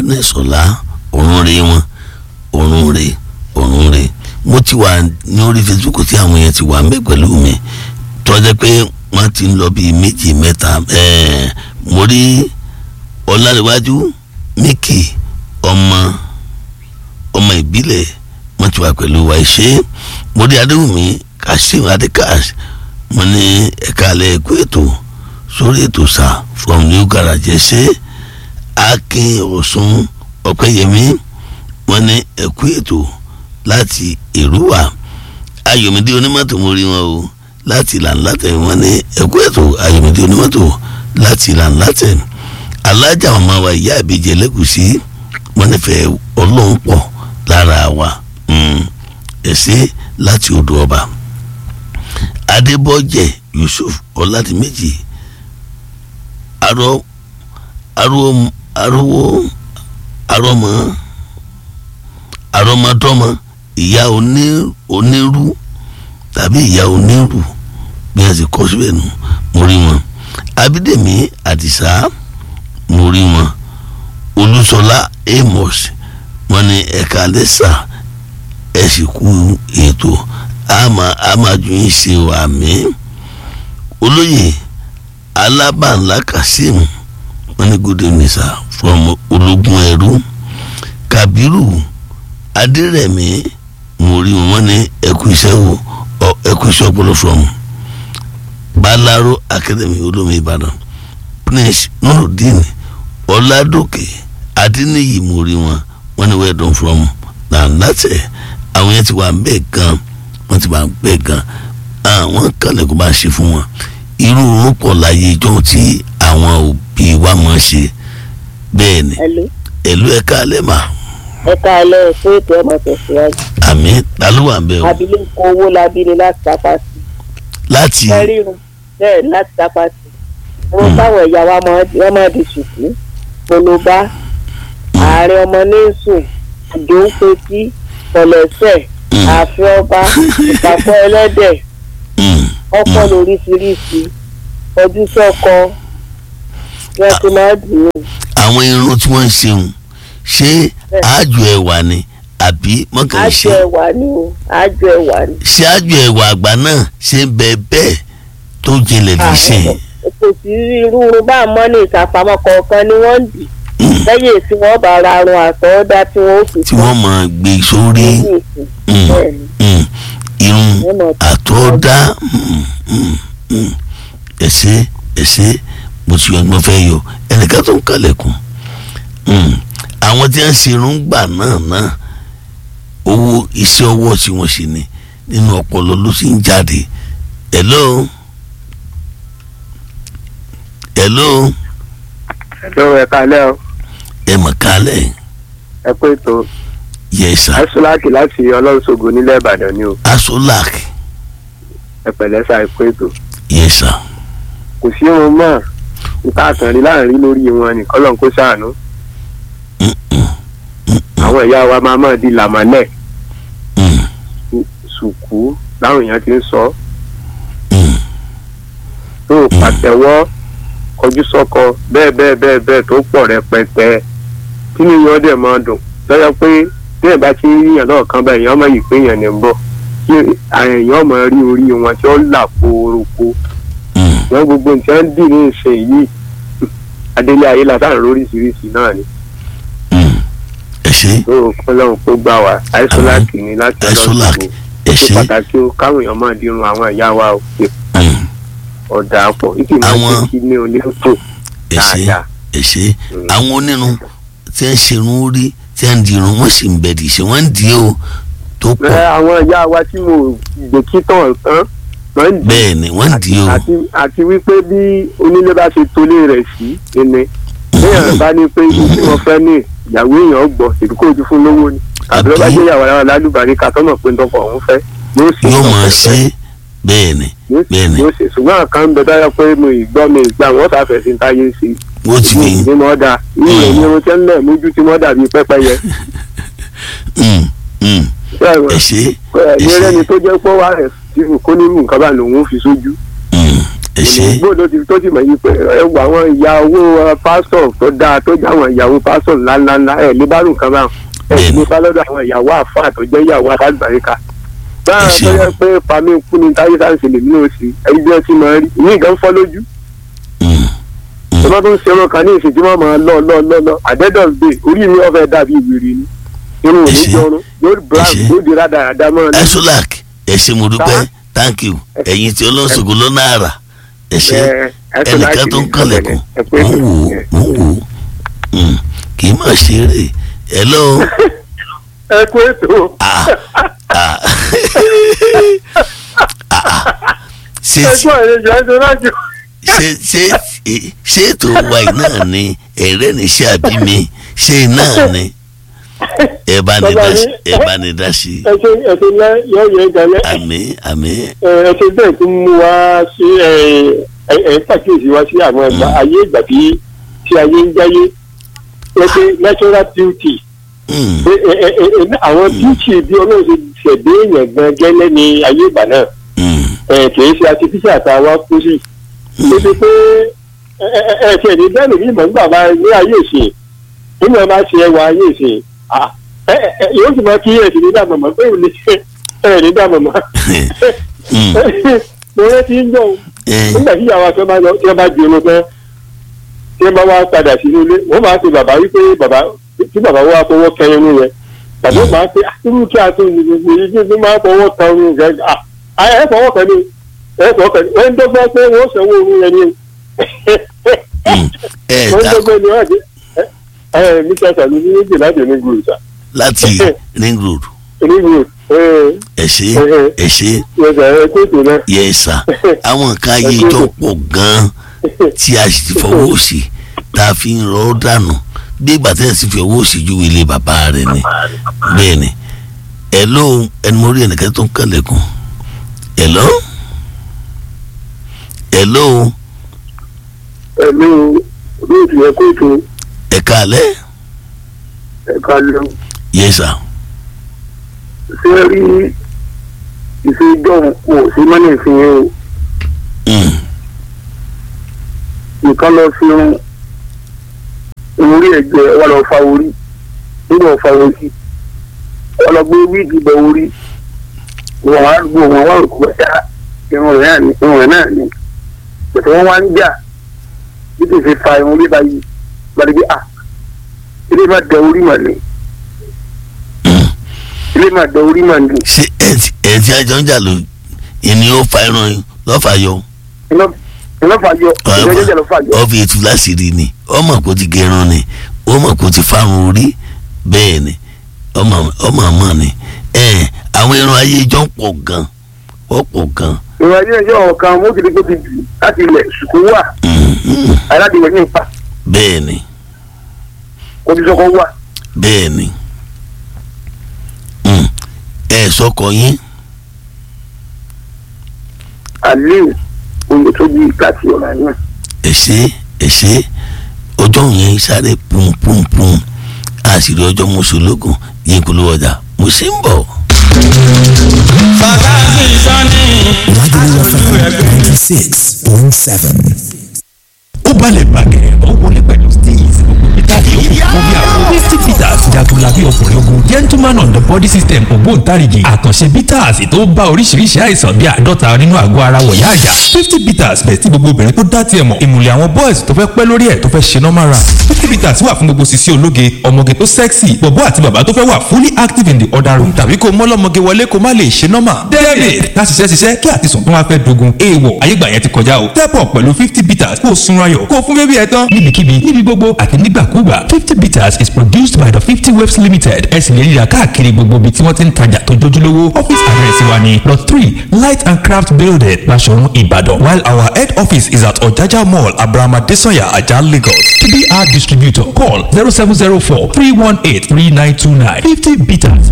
badness ọ̀la ọ̀run rè wọn ọ̀run rè ọ̀run rè mo ti wà ní orí facebook tí àwọn yẹn ti wà mẹ́ pẹ̀lú mi tọ́jẹ́ pé wọ́n ti ń lọ bíi méjì mẹ́ta ẹ̀ẹ́ mo rí ọ̀làríwájú mickey ọmọ ọmọ ìbílẹ̀ wọ́n ti wà pẹ̀lú wa ṣe mo rí adéwùmí kassim adékas mo ní ẹ̀ka alẹ́ ẹ̀kú ètò sórí ètò sá from new garage ṣe akin ọ̀sùn ọ̀pẹ́yẹmí wọ́n ní ẹ̀kú ètò láti èrúwà ayọ̀mídé onímọ̀tò mo rí wọn o láti làǹlàtẹ̀ wọ́n ní ẹ̀kú ètò ayọ̀mídé onímọ̀tò láti làǹlàtẹ̀ alájà ọmọ wa ìyá àbíjẹ lẹ́gùsí wọ́n nífẹ̀ẹ́ ọlọ́run pọ̀ lára wa ẹ̀sẹ̀ láti odò ọba adébọ́jẹ̀ yusuf ọ̀làdìmẹ́jì arọ arọ arọwọ arọmọ arọmọdọ́mọ ìyá onírú tàbí ìyá onírú bí wọ́n ti kọ́ síbẹ̀ nù mo rí wọn abídèmí àdìsá mo rí wọn olúṣọlá amos wọ́n ní ẹ̀ka lẹ́sà ẹ̀ sì kú ètò àmà àmàjù yín ṣe wà mí olóyè alábànlá kazeem wọ́n ní good evening sir from ológun ẹrú kabiru adérẹ̀mí mo rí wọn ní ẹkú iṣẹ́ wo ẹkú iṣẹ́ ọpọlọ from balaro academy olómi ìbàdàn prince nurudeen ọládòkè adéníyì mo rí wọn wọ́n ní well done from nàǹdàtẹ àwọn yẹn ti wà bẹ́ẹ̀ gan wọ́n ti wà bẹ́ẹ̀ gan àwọn kàlẹ́ kó bá ṣe fún wọn irú orúkọ láyé ìjọ tí àwọn òbí wa máa ṣe bẹ́ẹ̀ ni ẹ̀lú ẹ̀ka alẹ́ mà. ẹ̀ka alẹ́ fún ètò ọmọ tẹ̀síwájú. àmì ta ló wà ń bẹ̀ o. abilékọ owó labílẹ̀ láti tápá sí. láti. kẹrìnrún bẹ́ẹ̀ láti tápá sí. wọn táwọn ẹ̀yà wa wọ́n máa di ṣùkú polóbá ààrẹ ọmọ nẹ́sùn ìdóńpetí pọ̀lẹ́sẹ̀ ààfin ọba ìpàkọ́ ẹlẹ́dẹ̀ ọkọ lóríṣiríṣi ọdún sọkọ wọn ti máa dùn ún. àwọn irun tí wọ́n ń ṣeun ṣé àjò ẹ̀wà ni àbí mọ́kàn ṣe. àjò ẹ̀wà ni o àjò ẹ̀wà ni. ṣé àjò ẹ̀wà àgbà náà ṣe ń bẹ bẹ́ẹ̀ tó jinlẹ̀ ní ṣe. kò sí irú bá a mọ́ ní ìsàpamọ́ kọ̀ọ̀kan ni wọ́n ń dì lẹ́yìn tí wọ́n bá ra arun àtọ́dá tí wọ́n ó fi. tí wọ́n máa gbé sórí irun àtọ́dá ẹ̀ṣẹ́ ẹ̀ṣẹ́ mo ti yọ ọgbọ́n fẹ́ yọ ẹnìkan tó ń kalẹ̀kùn àwọn tí wọ́n ṣe irun gbà náà náà owó iṣẹ́ ọwọ́ tí wọ́n ṣe ni nínú ọpọlọ ló sì ń jáde hello hello. hello ẹ kálẹ́ o. ẹ mọ̀ kálẹ̀. ẹ pé tó. yes sir. asolaki láti ọlọ́sọ̀gò nílẹ̀ ìbàdàn ni o. asolaki. ẹ pẹ̀lẹ́ sá ẹ pé tó. yes sir. kò sí ohun mọ́ nǹkan àtàrí láàrin lórí wọn ní kọ́lọ́n kó sàánú. àwọn ìyá wa máa máa di làmálẹ̀. sùkú láwọn èèyàn ti ń sọ. tó pàtẹ́wọ́ kọjú sọ́kọ bẹ́ẹ̀ bẹ́ẹ̀ bẹ́ẹ̀ bẹ́ẹ̀ tó pọ̀ rẹpẹtẹ kí ni yọ̀ọ́ dẹ̀ máa dùn lọ́yọ̀ pé bẹ́ẹ̀ bá ti rí yàn náà kan bá èèyàn máa yìí pé èèyàn ní ń bọ̀ kí èèyàn máa rí orí wọn tí ó là kóróko wọn gbogbo nǹkan ń dì ní ìsìn yìí adélé ayé látàrí lóríṣiríṣi náà ni. ẹ ṣe. tó kọ́lọ́run kó gbà wá àìsọ́láàkì ni láti àìsọ́láàkì ẹ ṣe. ó pàtàkì ó káwọn èèyàn máa dirun àwọn ìyá wa ó ọ̀dà pọ̀ ìkì máa ń kí ní onírúurú dáadáa. ẹ ṣe àwọn onírun tí ń ṣerun orí tí ń dirun wọ́n sì ń bẹ̀rẹ̀ ṣe wọ́n ń di o tó pọ̀. àwọn ìyá wa tí mo gbòkí tán tán wọ́n ń di. bẹ́ẹ̀ ni wọ́n ń di o. àti wípé bí onílé bá ṣe tolé rẹ̀ sí ẹni léèyàn bá ní pé ibi tí wọ́n fẹ́ ní ìyàwó èèyàn gbọ́ èdè kó ojú fún lówó ni àbí wọ́n bá jẹ́ ìyàwó ara lálùbárí ká tọ́nà pé ntọ́kọ̀ ọ̀hún fẹ́ yóò máa ṣe bẹ́ẹ̀ ni bẹ́ẹ̀ ni. yóò ṣe ṣùgbọ́n àkàn ń bẹ dáyọ̀ pé mo ìgbọ́ mi ìgbà wọ́n sáfẹ́ sí táyé sí i wọ́n ti ní. ní mọ́ da ilé ní irun tẹ́ ń lẹ̀ mójú tí mọ́ dàbí pẹ́pẹ́yẹ. ẹ ṣe ẹ ṣe ẹni tó jẹ́ pọ́ wá rẹ̀ tí kò ní nǹkan bá lòun fi sójú. ẹ ṣe gbọ́dọ̀ ti tó sì mọ̀ yí pé ẹ wọ àwọn ìyàwó pásítọ̀ tó dáa tó jẹ́ àwọn ìyàwó pásítọ̀ ńláńláńlá ẹ̀ lè bá rùn kan báwọn ẹ̀ Bẹ́ẹ̀ni. lè bá lọ́dọ̀ àwọn ìyàwó àfáà tó jẹ́ ìyàwó àtàgbàríkà báyà ṣe tó o. yẹ pé pàmí kú ni táyé sáǹsì lè ní òsì ẹbí bí wọ́n ti máa rí ìyí nǹkan fọ́ lójú Mm. tó bá tún ṣe wọn kan ní ìsìn tí wọ́n máa lọ lọ lọ lọ àdẹ́dọ̀ gbé orí mi ọ̀fẹ́ dàbí ìwèrè ni irun òní ṣe. jọrun yóò brown ṣe. yóò di rádaràdá mọ́ ọ ní. ẹsùlák ẹ ṣe mo dúpẹ́ Sá. thank you ẹ̀yin tí ọlọ́sọ̀gbọ́n lọ́nà àrà ẹ ṣe Ẹ, ẹ tó ẹnìkan láti tó ń ní kànlẹ̀kùn ẹ pé- mò ń wò ó mò ń wò ó Mm. kì í mà ṣeré hello ẹ kú ètò ah ah ah ṣé ẹ kú àlejò ẹ tó láti. ṣé ṣé ṣé ètò wa yìí náà ni ẹ̀rẹ́ ní ṣe àbí mi ṣé náà ni ẹ bá ní dá sí ẹ bá ní dá sí ẹ ṣe ẹ ṣe lẹ yọ yẹ gẹlẹ àmín àmín ẹ ṣe bẹ́ẹ̀ tún mú wá sí ẹ ẹ ẹ pàkíyèsí wá sí àwọn ẹgbà ayé ìgbà tí tí ayé ń jáyé ẹ pé natural beauty Mm. ẹ ẹ ẹ ẹ àwọn beauty bí ọlọ́run ṣe ṣẹ̀dé èèyàn gan gẹ́lẹ́ ní ayé ìgbà náà Mm. ẹ kì í ṣe artificial tá a wá kú sí ó ti pé ẹ ẹ ẹ ṣe ní bẹ́ẹ̀ lómi ìmọ̀ nígbà máa ní ayé ìsìn nínú ẹ máa ṣe ẹwà ayé ìsìn ah, ẹ ẹ ẹ yóò sì máa kí ẹ sì ní dàmọ̀ mọ́ pé òun ní ẹ ní dàmọ̀ mọ́ Mm. mo rántí ń jọ Eh, nígbà tí ìyàwó akẹ́ máa lọ tí wọ́n bá di irun tán tí wọ́n bá wá padà sínú ilé wọ́n máa pe bàbá wípé bàbá tí bàbá wá fọwọ́ kẹ irun yẹn bàbá máa pe irú kí a tó ní gbogbo yìí kí wọ́n máa fọwọ́ kan irun rẹ̀ à ẹ fọwọ́ kan ní ẹ fọwọ́ kan ní wọ́n ń dọ́gbọ́n pé wọ́n sanwó irun yẹn ni mm. ẹ wọ́n ń ta dọ́gbọ́n ní wọ́n ti ẹ ẹ mi kẹta ní méjì láti ní gbòòrò sá láti ring road ní gbòòrò ẹ ẹ ṣe ẹ ṣe ẹ ẹ kó ètò náà yẹ sà àwọn nǹkan ayé ìjọ pọ̀ gan-an tí a sì ti fọwọ́ òsì tá a fi ń rọ́ dànù bí ìgbà tẹ́lẹ̀ sì fi ọwọ́ òsì ju ilé bàbá rẹ̀ ni bẹ́ẹ̀ ni ẹ ló ẹni mo rí ẹnìkan tó ń kànlẹ̀kùn ẹ lọ ẹ ló ẹ̀mí olóòtú ẹ kó ètò ẹ kàlẹ́ ẹ̀ka lọ yẹ sà ṣé rí ìṣèjọ́ kò sí mọ́nì ìfihàn o. Mm. nǹkan lọ fi irun orí ẹ̀jẹ̀ wọn lọ fa orí nígbà fa orí wọn lọ gbé wíìgì bọ orí wọn wá gbó wọn wá òkú ẹ̀dá irun rẹ̀ náà ní irun rẹ̀ náà ní pẹ̀tẹ wọn wá ń jà bí kò ṣe fa irun bíbá yìí gbàdé bí a ilé má dẹ orí mà ní ilé má dẹ orí mà ní ṣé ẹ ti ẹ ti àjọ ń jà ló ìní ó fa irun yín lọ́fà yọ iná iná fà yọ ìjọjọjọ lọ fà yọ. ọ fi ètù láṣìírí ni ọmọ kò ti gẹrun ni ọmọ kò ti fárun orí bẹ́ẹ̀ ni ọmọ ọmọ ọmọ ni ẹ àwọn irun ayé ìjọ ń pọ̀ gan wọ́n pọ̀ gan ìwà ilé ẹjọ́ ọ̀kan mọ́tò tó ti jù láti ilẹ̀ ṣùkú wà Mhm. aládìwẹ̀ ní ipa bẹ́ẹ̀ ni kọ́bísọ́kọ́ wà. bẹ́ẹ̀ ni Mm. ẹ sọkọ yín aliu oyetobi láti ọ̀nà náà. ẹ ṣe ẹ ṣe ọjọ́ yẹn sáré pùmpùmpùm àṣírí ọjọ́ mọ́ṣọ́lógún yín kò ló ọjà mo ṣe ń bọ̀. Fàtàsì sọ́ni. Lagelu FM ninety six point seven. ó balẹ̀ bàgẹ́ ó wọlé pẹ̀lú steez peter yòókù fún bí àwọn fifty peters jagunlabi ọkùnrin ogun gentleman on the body system ògbóǹtarìgì àkànṣe bitters tó bá oríṣiríṣi àìsàn bíi àádọ́ta nínú àgọ́ ara wọ̀yá àjà fifty peters bẹ̀ tí gbogbo obìnrin tó dá tiẹ̀ mọ̀ ìmùlẹ̀ àwọn boys tó fẹ́ pẹ́ lórí ẹ̀ tó fẹ́ ṣe normal run fifty peters wà fún gbogbo sisi ológe ọmọge tó sexy bọ̀bọ́ àti bàbá tó fẹ́ wà fully active in the other room tàbí kó mọ́lọ́mọge wọlé kó má lè ṣe normal david ká ṣiṣẹ́ ṣiṣẹ́ kí àtisùn tó wá fẹ́ dogun èèwọ̀ ayégbà yẹn ti kọjá o step up pẹ̀lú fifty peters kó o sunra yọ̀ kó o fún bébí ẹ tán níbikíbi níbi gbogbo àti nígbàkúgbà fifty peters is produced by the fifty waves limited ẹ sì lè ríra káàkiri gbogbo ibi tí wọ́n ti ń tajà tó jójúlówó office address wa ni plot three light and craft building Basọ̀run Ìbàdàn while our head office is at Ọ̀jájá mall Abraham Adesanya Ajah Lagos to be our distributor call zero seven zero four three one eight three nine two nine fifty peters